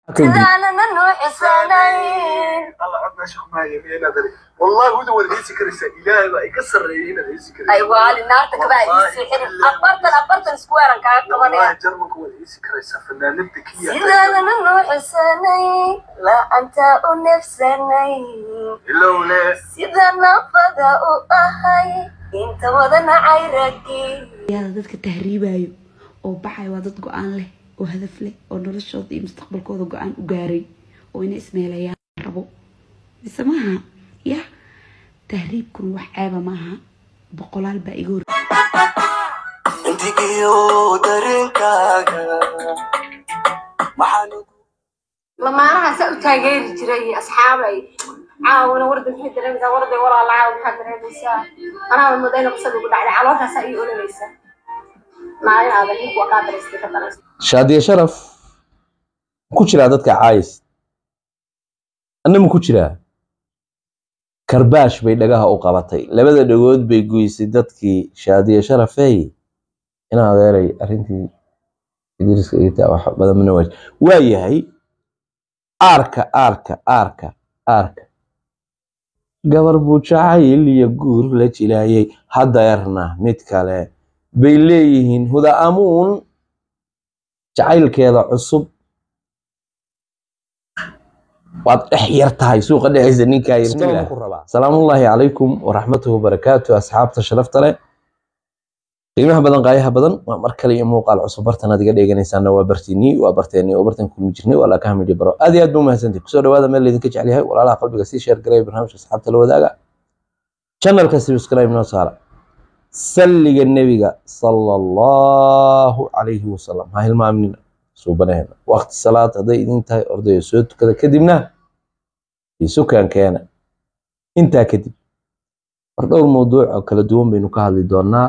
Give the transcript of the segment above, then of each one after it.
sidaanana nuuxisanayn الله عدنا شيخ ما يمين ندري والله هو اللي هيسي كريسة إلهي بقى يكسر رينا هيسي كريسة ay waali naarta kabaa ii siixin afartan afartan squarean kaaga والله qabanaya جرمك هو اللي هيسي كريسة فنانين ذكية sidaanana nuuxisanayn la-anta u nefsanayn إلا ولا sida nafada u ahay inta wadana cayragii yaada dadka tahriibayo oo baxaya waa dad go-aan leh oo hadaf leh oo noloshooda iyo mustaqbalkooda go-aan u gaaray oo inay ismeelayaan rabo mise maaha ya tahriibkuna wax ceeba maaha boqolaal baa iga hor intigiyo dareenkaaga maxaan lamaanahaasa u taageeri jiray asxaabay caawina warda maxay dareemaysaa warday walaala caaw maxaa dareemaysaa anaaba mudayna qisada ugu dhacday calooshaasa ii olanaysa maalin aada hig waa kaa daraystay ka daraysa shaadiye sharaf ku jiraa dadka caayis anna ma ku jiraa karbaash bay dhagaha u qabatay labada dhagood bay goysay dadkii shaadiye sharafey in adeeray arrintii idriiska igtaa wax badan mana waaj waa yahay aarka aarka aarka aarka gabar buu jacayl iyo guur la jilaayay hadeerna mid kale bay leeyihiin huda amuun jacaylkeeda cusub waad dhex yar tahay suuqa dhexaysa ninkaa yar salaamullaahi calaykum waraxmatuhu wabarakaatu asxaabta sharafta leh qiimaha badan qaayaha badan waa mar kale iyo muuqaal cusub bartan aad iga dheeganaysaana waa bartiinii waa barteeni oo bartan kulmi jirnay waa laaka hamidhi baro aad iyo aad ba umahadsantahay kusoo dhawaada meel laydinka jecel yahay walaalaha qalbiga sii sheer garaya barnaamijka asxaabta la wadaaga channelka subscribe noo saara salliga nebiga sala allahu calayhi wasalam ha hilmaamnina suubanaheena waqti salaad hadday idin tahay ordaya soo tukada kadibna isukaan keena intaa kadib war dhowr mawduuc oo kala duwan baynu ka hadli doonaa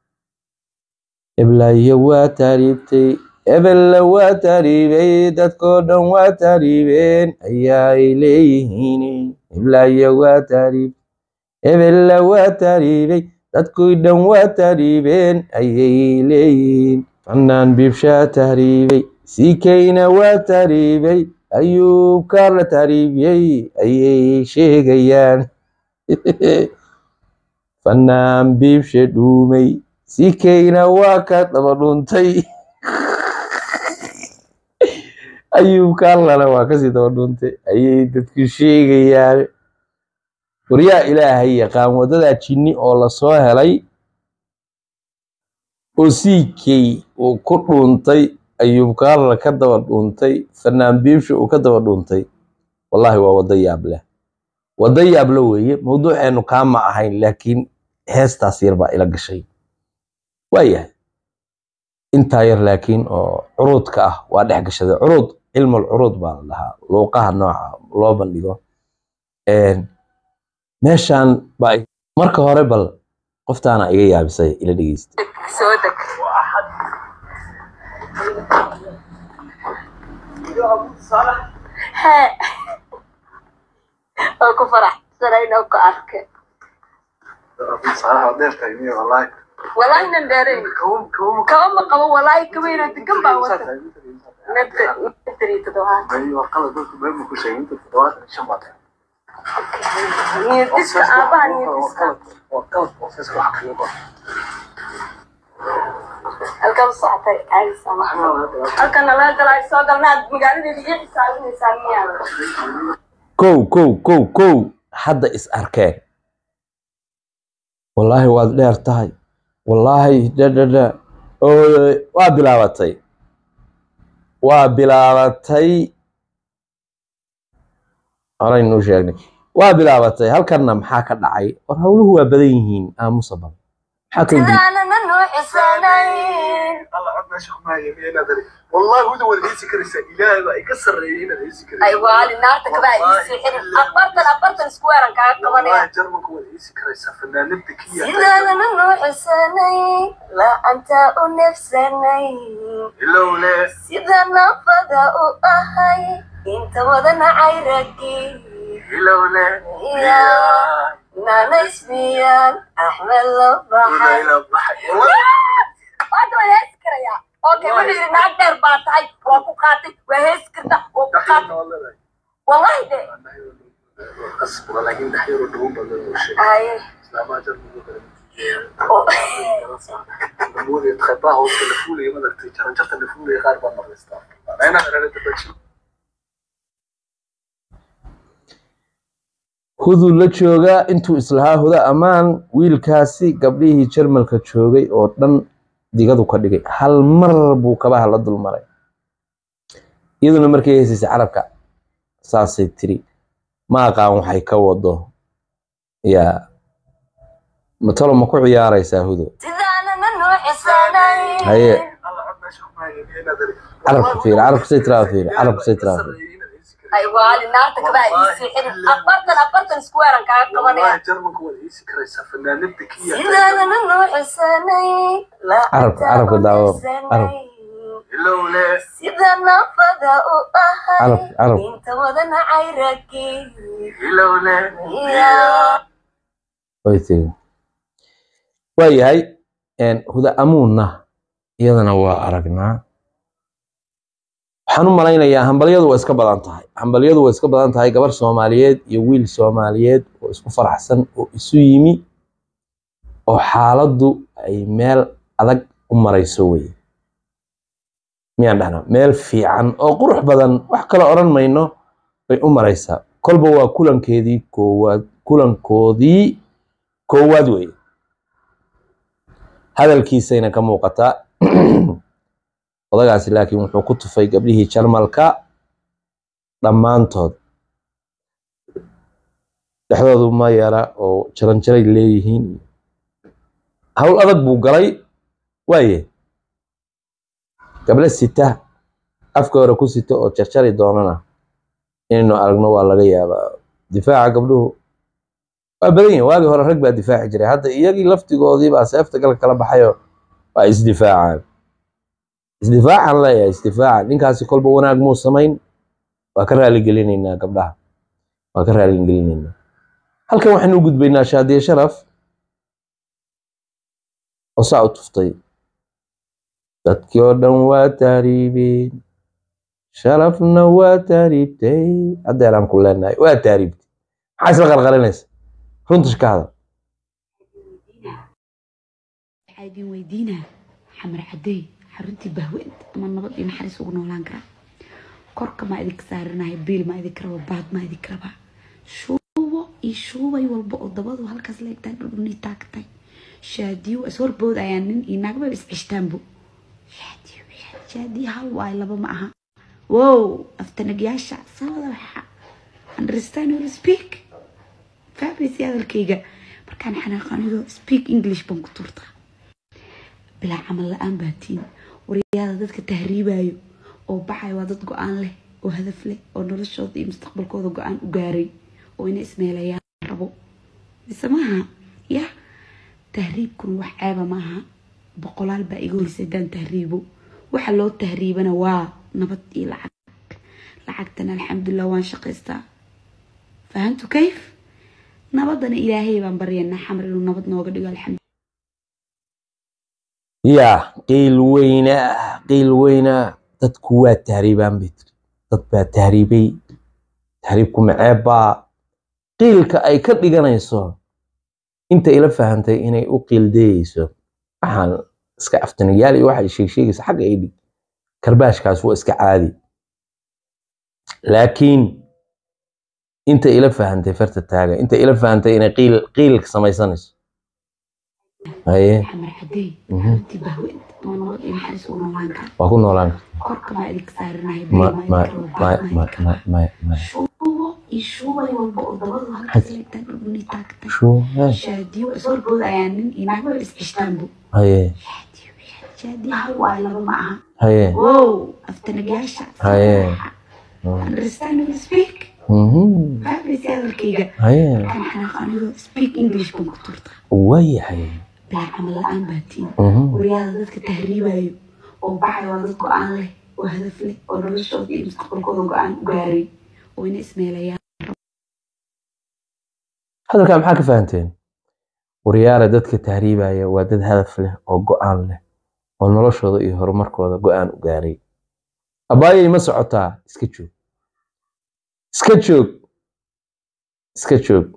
eblaayo waa taariibtay ebella waa taariibay dadkoo dhan waa taariibeen ayaa ay leeyihiin eblaayo waa taariib ebella waa taariibay dadkii dhan waa taariibeen ayay leeyihiin fannaan biibshaa taariibay siikayna waa taariibay ayuubkaa la taariibiyey ayay sheegayaan fannaan biibshe dhuumay siikayna waa ka daba dhuntay ayuubkaa lale waa kasii daba dhuntay ayay dadku sheegayaan waryaa ilaahay yaqaan waddadaa jinni oo lasoo helay oo siikay uu ku dhuuntay ayuub kaarla ka daba dhuuntay fanaan biibsha uu ka daba dhuuntay wallahi waa waddo yaab leh waddo yaabla weeye mawduuceenu kaama ahayn laakiin heestaas yar baa ila gashay waayahay intaa yar laakiin oo curuudka ah waa dhex gashaday curuud cilmul curuud baa la dhahaa luuqaha nooca loo bandhigo meeshaan baa marka hore bal qoftaana iga yaabisay ila dhegeysta soo deg hee oo ku faraxsanayna ku arke صراحة ودير تايمية والله walaahi nan dheerayn كوم كوم kaba ma qabo walaahi kabayna degan baa wata natri toddobaad أيوة قلت قلت بين كل شيء أنت تدوات شمعت niyadiska aabaha niyadiska وقلت وفيس وحقيقة halkan socotay caadis ama halkan nalaga galaayo soo galnaad magaaladeeda iyo xisaabinaysaa miyaa kow kow kow kow hadda is arkeen wallaahi waad dheer tahay wallaahi dhadhadha waa bilaabatay waa bilaabatay horeynuu sheegnay waa bilaabatay halkanna maxaa ka dhacay war howluhu waa badan yihiin aamusa badan maxaa ka yimid sidaanana nuuxisanayn الله عدنا شيخ ما يمين ندري والله هو اللي هيسي كريسة إلهي بقى يكسر رينا هيسي كريسة ay waali naarta kabaa ii siixin afartan afartan squarean kaaga qabanaya والله جرمك هو اللي هيسي كريسة فنانين ذكية sidaanana nuuxisanayn la-anta u nefsanayn إلا ولا sida nafada u ahay inta wadana cayragii إلا ولا يا نانا اسميان احمد ولا لبحر إلى الضحك والله waad wadaasi karaya okay wuxuu yidhi naag dheer baa tahay waa ku qaatay waa heesi karta waa ku qaatay wallahi de qasbura laakiin dhaxyaro dhawo badan oo shay haye islaamaa jarmiga kale oo namuuda khaybaha hooska la fuulaya madartay jaranjarta la fuulaya qaar baa maqlaystaa anayna erarada baji huduu la joogaa intuu islahaa huda ammaan wiilkaasi gabdhihii jarmalka joogay oo dhan digadu ka dhigay hal mar buu kabaha la dulmaray iyaduna markay heesaysay carabka saasay tiri ma aqaan waxay ka wado yaa matalo ma ku ciyaaraysaa hudo sidaanana nuuxisanay haye alla cod meesha ku haaya inaad eri carabka fiiri carabka say tiraa fiiri carabka say tiraa fiiri ay waali naarta kabaa iisii xirin afartan afartan isku weeran kaaga qabanaya wallahi jarmanka waad iisi karaysaa fanaanada kiya sidaanana nuuxisanay Carabka- carabka daawo. Carab. ilowle sida nafada u ahay carabka carabka inta wadana cayragi ilowle way tiri waayahay een, huda amuunna iyadana waa aragnaa waxaan u malaynayaa hambalyadu waa iska badan tahay hambalyadu waa iska badan tahay gabar soomaaliyeed iyo wiil soomaaliyeed oo isku faraxsan oo isu yimi oo xaaladdu ay meel adag u marayso weye miyaan dhahnaa meel fiican oo qurux badan wax kale odhan mayno bay u maraysaa kolba waa kulankeedii koowaad kulankoodii koowaad weye hadalkiisayna ka muuqataa odagaasi laakiin wuxuu ku tufay gabdhihii jarmalka dhammaantood dhexdoodu ma yara oo jaranjaray leeyihiin hawl adag buu galay waaye gabdho sita afka hore ku sita oo jarjari doonana inaynu aragno waa laga yaabaa difaaca gabdhuhu waa badan yihin waagii hore rag baa difaaci jiray hadda iyagii laftigoodii baa seefta galka kala baxayo waa isdifaacaan isdifaacaan leeyahay isdifaacan ninkaasi kolba wanaag muu samayn waa ka raaligelinaynaa gabdhaha waa ka raaligelinaynaa halkan waxaynu u gudbaynaa shaadiye sharaf oo saa u tuftay dadkii oo dhan waa taariibeen sharafna waa taariibtay haddeeraan ku leenahay waa taariibtay maxaa isla qarqarinaysa runta ka hadal waxaa idin weydiinaa xamar cadey xaruntii bahweynta ama nabad iyo naxariis ugu noolaan karaa korka maa idinka saaranahay biil maa idinka raba baad maa idinka rabaa shuubo iyo shuubay walba oo dabadu halkaas leegtaa dhudhunii taagtay shaadiyo is horboodayaan nin iyo naagba is cishtaanbo shaadiyo shaadiyo hal waay laba ma aha wow aftanagyaasha sabada waxa understand will speak fahmaysi hadalkayga markaan xanaaqanido speak english baan ku tuurtaa bilaa camal la-aan baatiin waryaada dadka tahriibayo oo baxayo waa dad go-aan leh oo hadaf leh oo noloshooda iyo mustaqbalkooda go-aan u gaaray oo inay ismeelayaan rabo mise maaha ya tahriibkuna wax ceeba maaha boqolaal baa iga horisay haddaan tahriibo waxa loo tahriibana waa nabad iyo lacag lacagtana alxamdulilah waan shaqaystaa fahantu kayf nabadana ilaahay baan baryanaa xamar inuu nabad nooga dhigo alxamdu yaa qiil weyna qiil weyna dadku waa tahriibaan bay tiri dad baa tahriibay tahriibku maceeb baa qiilka ay ka dhiganayso inta ila fahantay inay u qiildeyeyso waxaan iska aftanayaal iyo waxay sheegsheegaysa xagga ay dhig karbaashkaas waa iska caadi laakiin inta ila fahantay farta taaga inta ila fahantay inay qiil qiilka samaysanayso haye xamar cadey Mhm. xaruntii bahweynta ama nabad iyo naxariis ugu noolaan karaa waa ku noolaan korka maa idinka saaranahay ma biil ma maa idinka raba ma baad maa ma idinka ma rabaa ma ma shuubo iyo shuubay walba oo dabadu halkaas leegtaa dhudhunii taagtay shuu hee shaadiyo is horboodayaan nin iyo naagba is cishtaanbo haye shaadiyo shaadiyo hal waay laba ma aha haye wow aftanagyaasha Haye. understand will speak mhm fahmaysi hadalkayga haye markaan xanaaqanido speak english baan ku tuurtaa waayahay bilaa camal la-aan baatiin mhm waryaada dadka tahriibayo oo baxayo waa dad go-aan leh oo hadaf leh oo noloshooda iyo mustaqbalkooda go-aan u gaaray oo inay ismeelayaan hadalkaa maxaa ka fahanteen waryaara dadka tahriibaya waa dad hadaf leh oo go-aan leh oo noloshooda iyo horumarkooda go-aan u gaaray abbaayay ma socotaa iska joog iska joog iska joog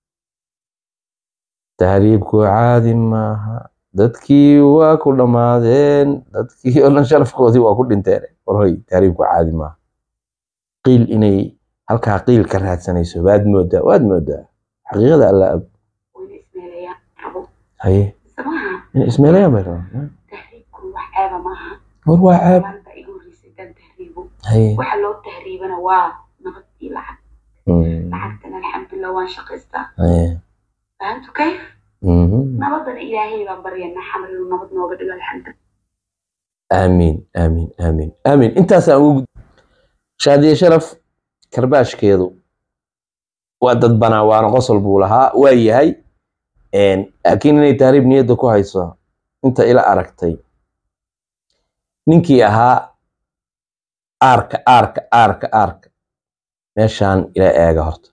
tahriibku caadi maaha dadkii waa ku dhammaadeen dadkii oo dhan sharafkoodii waa ku dhinteen warhoy tahriibku caadi maaha qiil inay halkaa qiil ka raadsanayso waad moodaa waad moodaa xaqiiqada alla ab wayna ismeelayaan cabo haye samaha inay ismeelayaan bay rabaan tahriibku wax ceeba maaha war waa ceeb maalinta igu horreysay dan tahriibo haye waxa loo tahriibana waa nabad iyo lacag Mm, lacagtana alxamdulilah waan shaqaystaa haye fahamtu kayf Mhm. nabadana ilaahay baan baryanaa xamar inuu nabad nooga dhigo alxamdulilah aamiin aamiin aamiin aamiin intaasaan ugu gud- shaadiye sharaf karbaashkeedu waa dad banaa waana qosol buu lahaa waa yahay Een, laakiin inay tahriib niyadda ku hayso inta ila aragtay ninkii ahaa aarka aarka aarka aarka meeshaan ila eega horta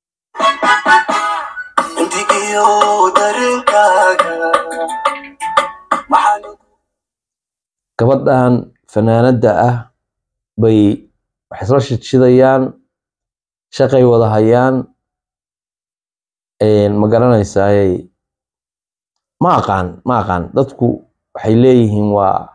intigiyo dareenkaaga maxaan gabadhan fanaanadda ah bay wax isla shidshidayaan shaqay wada hayaan Een, ma garanaysaaye ma aqaan ma aqaan dadku waxay leeyihiin waa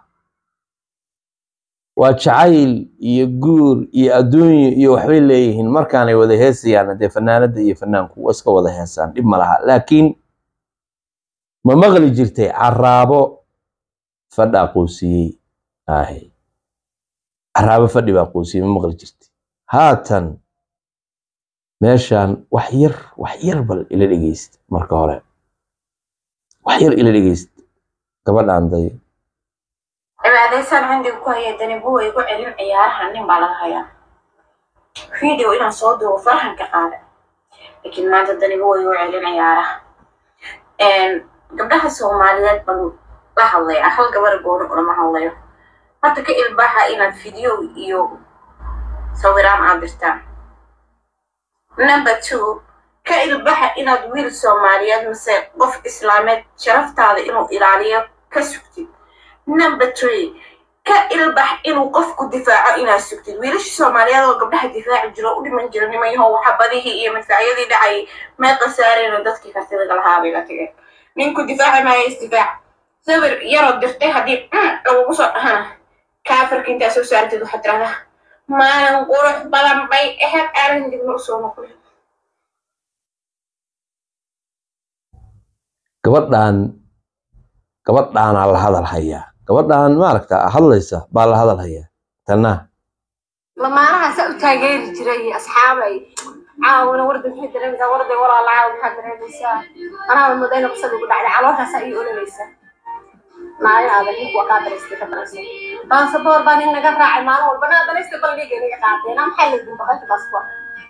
waa jacayl iyo guur iyo adduunyo iyo waxbay leeyihiin markaanay wada heesayaan dee fanaanadda iyo fanaanku waa iska wada heesaan dhib ma laha laakiin ma maqli jirtay caraabo fadhaa quusiyey ahay caraabo fadhi baa quusiyey ma maqli jirtay haatan meeshaan wax yar wax yar bal ila dhegeysta marka hore wax yar ila dhegeysta gabadhaan day cibaadaysaan cindiga ku haya dani buwa igu celin ciyaaraha nin baa laga hayaa video inaan soo duubo farxan ka qaada laakiin maanta dani buwa igu celin ciyaaraha gabdhaha soomaaliyeed baan la hadlaya hal gabar gooni ulama hadlayo horta ka ilbaxa inaad video iyo sawiraan aad dirtaan number two ka ilbaxa inaad wiil soomaaliyeed mise qof islaameed sharaftaada inuu ilaaliyo ka sugtid number three ka ilbax inuu qofku difaaco inaad sugtid wiilasha soomaaliyeed oo gabdhaha difaaci jiro u dhiman jira nimanyahow waxa badihii iyo madfacyadii dhacay may khasaareen dadkii kartida lahaa bay la tageen ninku difaaci maayo isdifaac sawir yaroo dirtay haddii lagugu soo dhahana kaafirka intaa soo saartid waxaad tirahdaa maalin qurux badan bay ahayd aadan dibna usoo noqday gabadhaan gabadhaanaa la hadal hayaa gabadhaan maaragta hadlaysa baa la hadal hayaa tanna lamaanaha saa u taageeri jiray asxaabay caawina warda maxay dareemaysaa warday walaalaa maxaa dareemaysaa anaa mudayna qisada ugu dhacday calooshaasaa ii olanaysaa maalin aadan ninku waa kaa daraystay ka daraysay baasaboor baa nin naga raacay maalin walba naa daraystay bandhiga naga qaateen maxaa laydin baqayta baasaboor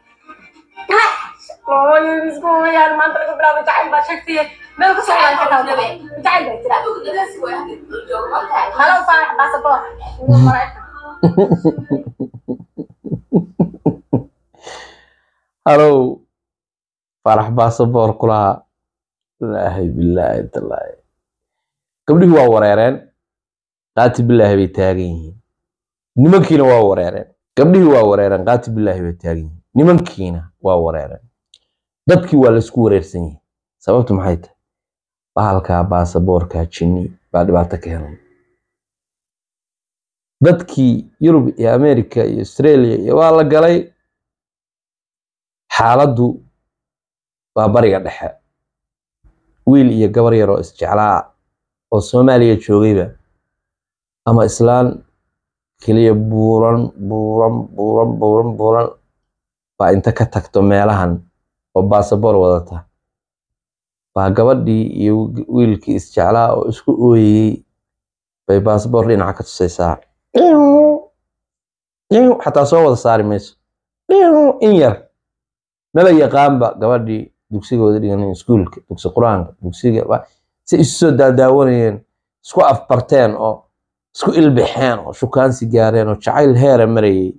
ooyiskumayaan maanta laga bilaabo jacayl baa sheegtay meel ka socdaan ka taabo jacayl baa jira halow faarax baasaboor maraykan halow farax baasaboor kulaha ilaahay bilaahi talaahi gabdhihii waa wareereen qaati bilaahi bay taagan yihiin nimankiina waa wareereen gabdhihii waa wareereen qaati bilaahi bay taagan yihiin nimankiina waa wareereen dadkii waa laisku wareersan yihiin sababtu maxay tahay bahalkaa baasaboorkaa jinni baa dhibaato ka helay dadkii yurub iyo america iyo australia iyo waa la galay xaaladdu waa bariga dhexe wiil iyo gabar yar oo isjeclaa oo soomaaliya joogayba ama islaan keliya buuran buuran buuran buuran buuran baa inta ka tagto meelahan oo baasaboor wadata baa gabadhii iyo wiilkii isjeclaa oo isku ooyeyey bay baasaboor dhinaca ka tusaysaa xataa soo wada saari mayso in yar maba yaqaanba gabadhii dugsigooda dhigan iskuulka dugsi qur-aanka dugsiga si isu soo daadaawanayeen isku afbarteen oo isku ilbixeen oo shukaansi gaareen oo jacayl heera marayay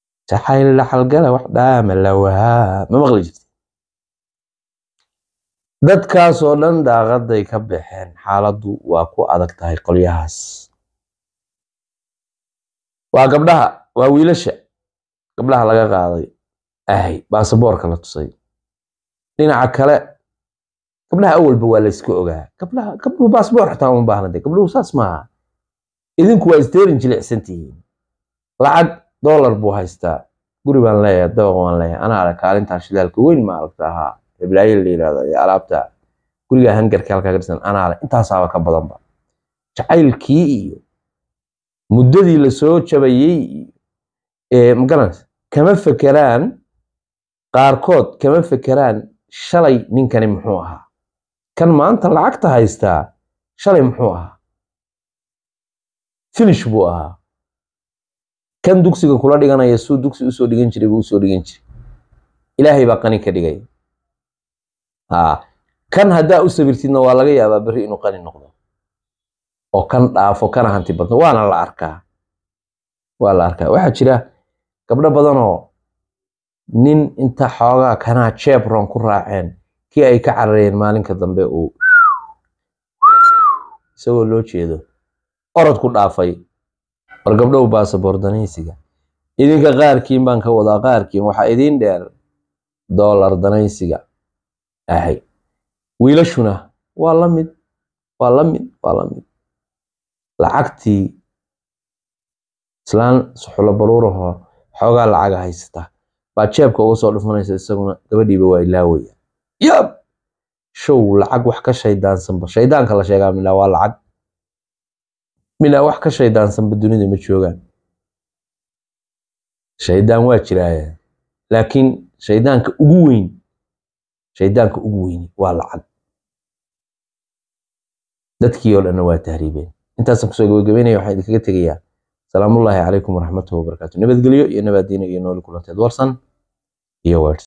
jacayl dhaxalgala wax dhaama lawahaa ma maqli jirta dadkaas oo dhan daaqaday ka baxeen xaaladdu waa ku adag tahay qolyahaas waa gabdhaha waa wiilasha gabdhaha laga qaaday ahay baasaboorka la tusay dhinaca kale gabdhaha awalba waa layska ogaa gabdhaha gabdhuhu baasaboor xitaa uma baahna dee gabdhuhu saas maaha idinku waa isteerin jilicsan tihiin lacag doolar buu haystaa guri baan leeyahay dabaq baan leeyahay anaa arag kaalintaa shidaalka weyn ma aragta ahaa ibraahiim la yidhahdo iyo alaabta guriga hangarka halkaa ka dhisan anaa le intaasaaba ka badanba jacaylkii iyo muddadii lasoo jabayey iyo ee magaranaysa kama fekeraan qaarkood kama fekeraan shalay ninkani muxuu ahaa kan maanta lacagta haystaa shalay muxuu ahaa finish buu ahaa kan dugsiga kula dhiganaya suu dugsi usoo dhigan jiray buu usoo dhigan jiray ilaahay baa qani ka dhigay ha kan haddaa u sabirtidna waa laga yaabaa berri inuu qani noqdo oo kan dhaafo kana hanti badno waana la arkaa waa la arkaa waxaa jira gabdho badanoo nin inta xoogaa kanaa jebron ku raaceen kii ay ka carareen maalinka dambe uu isagoo loo jeedo orod ku dhaafay war gabdhow baasaboor danaysiga idinka qaarkiin baan ka wadaa qaarkiin waxaa idiin dheer doolar danaysiga ahay wiilashuna waa la mid waa la mid waa la mid lacagtii islaan suxulo baruurahoo xoogaa lacaga haysata baa jeebka uga soo dhufanaysa isaguna gabadhiiba waa ilaawaya yab show lacag wax ka shaydaansanba shaydaanka la sheegaa milaa waa lacag milaa wax ka shaydaansanba dunida ma joogaan shaydaan waa jiraaye laakiin shaydaanka ugu weyn shaydaanka ugu weyni waa lacag dadkii oo dhanna waa tahriibeen intaasaan kusoo gabagabeynaya waxaan idinkaga tegayaa salaamullaahi calaykum waraxmatuhu wabarakaatu nabadgelyo iyo nabaadiina iyo nooli kulanteed warsan iyo wers